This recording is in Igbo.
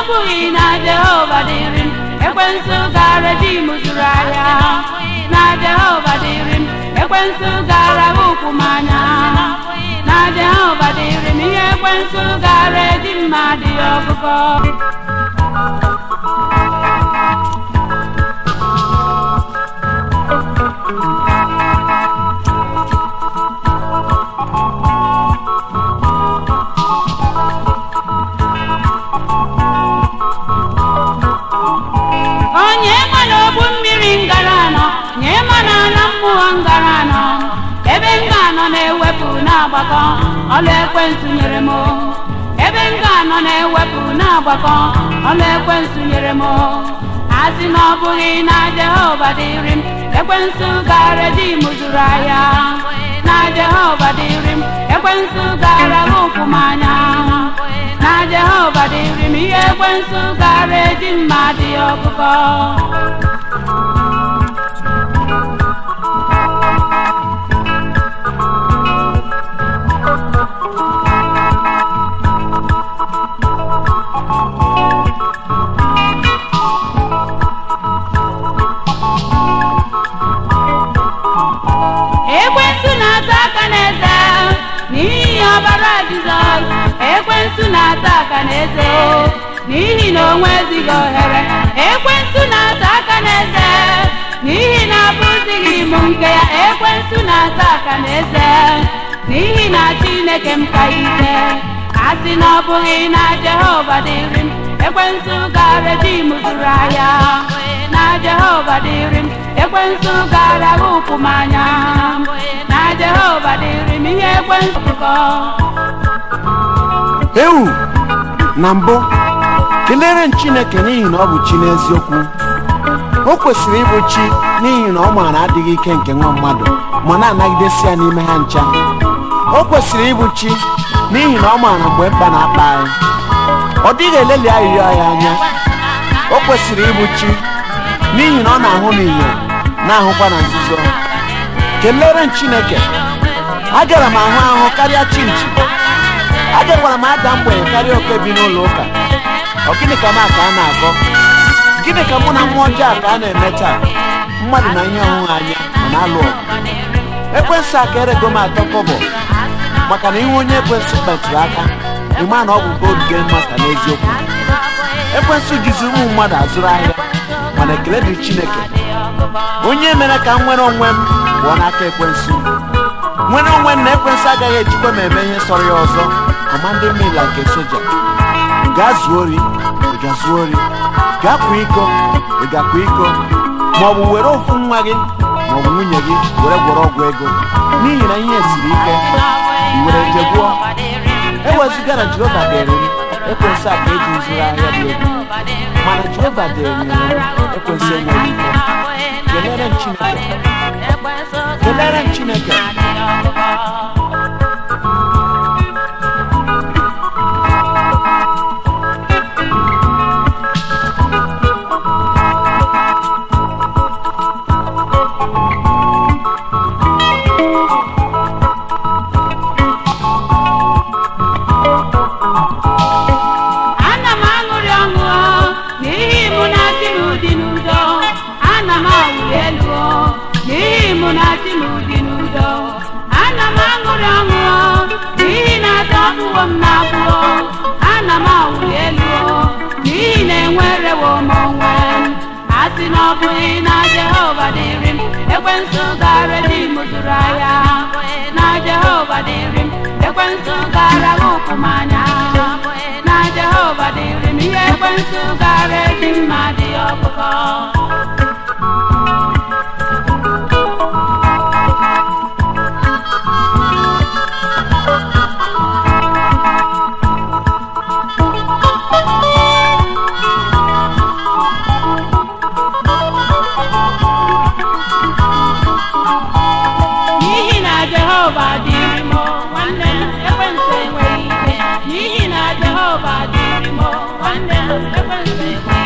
bụghị na jehova dịrị m ekwensu gara di m zụrụ ahịa na jehova dịrị m ekwensu gara ụkwụ m anya na jehova dịrị m ihe ekwensu gara di m adịghị ọgụgọ onye ma n'ogbu mmiri ngara anọ nye ma na ala mmụọ ngara anọ ebe m ga-anọ na-ewepụ na-agbakọ ọlụ ekwentị nyere m ebe m ga-anọ na-ewepụ na-agbakọ ọlụ ekwentị nyere m asị na ọ bụghị na jehova dịrị m ekwentị gara di m zụrụ ahịa na jehova dịrị m ekwentị gara ụkwụ m anya na jehova dịrị m ihe ekwentị gara eji mmadụ ọkụkọ ekwensu na-ata aka n'eze n'ihi ọbara jizọs ekwensu na-ata aka n'eze o n'ihi na o nwezighị ohere ekwensu na-ata aka n'eze n'ihi na abụzighị m nke ya ekwensu na-ata aka n'eze n'ihi na chineke m ka ike asị na ọ bụghị na jehova dịrị m ekwensu gara di m zụrụ ahịa na jehova dịrị m ekwensu gara ụkwụ m anya na jehova dịrị m ihe ekwensu kọ ewu na mbụ kelere m chineke n'ihi na ọ bụ chi n'eziokwu o kwesịrị ịbụ chi n'ihi na ọ maara adịghị ike nke nwa mmadụ ma na-anagidesi ya n'ime ha ncha o kwesịrị ịbụ chi n'ihi na ọ maara mgbe mkpa na-akpa anyị ọ dịghị eleli arịrịọ ya anya o kwesịrị ịbụ chi n'ihi na ọ na-ahụ n'ihe na-ahụkwa na nzuzo kelere m chineke agara m ahụ ahụ karịa chinchi agakwara m ada mgbenye karịa oke bi n'ụlọ ụka ọ gịnị ka m a ka a na-akọ gịnị ka mụ na mmụọ ọjọọ a ka a na-eme taa mmadụ na ihe ọhụrụ anya ọ na-alụ ọgụ ekwensị aka erego m atọ kọbọ maka na ihe onye ekwensị kpetụrụ aka ịma na ọ bụ gold game master n'eziokwu ekwensị jizi ụmụ mmadụ azụrụ ahịa mana ekele dị chineke onye mere ka m nwere onwe m pụọ n'aka ekwensị nwere onwe m na ekwensị agaghị ejikwa m eme ihe sọrọ ya ọzọ kọmandị mila nke soja gaa zuo ori ị ga-zuo ori gaa kwa iko ị ga-akwa iko ma ọ bụ were ofu nwa gị ma ọ bụ nwunye gị were gwọrọ ọgwụ ego n'ihi na ihe siri ike i were jegbuo ewezụga na jehova dịrị m ekwensị a ka eji zụrụ ahịa dị egwu mana jehova dịrị m ekwensị enweghị ike kelere m chineke kelere m chineke ana m aṅụrị ọṅụ n'ihi mụ na di m dị n'udo ana m awụli elu n'ihi mụ na di m dị n'udo ana m aṅụrị ọṅụ n'ihi na adọgbuwo m na-abụọ ana m awụli elu n'ihi na enwerewo m onwe m asị na ọ bụghị na jehova dịrị m ekwensu gara di m zụrụ ahịa na jehova dịrị m ekwensu gara ụkwụ m anya na jehova dịrị m ihe ekwensu gara eji mmadụ ọkụkọ n'ihi na jehova dịrị m nwanne m ekwensu enweghị ike n'ihi na jehova dịrị m nwanne m ekwensu enweghị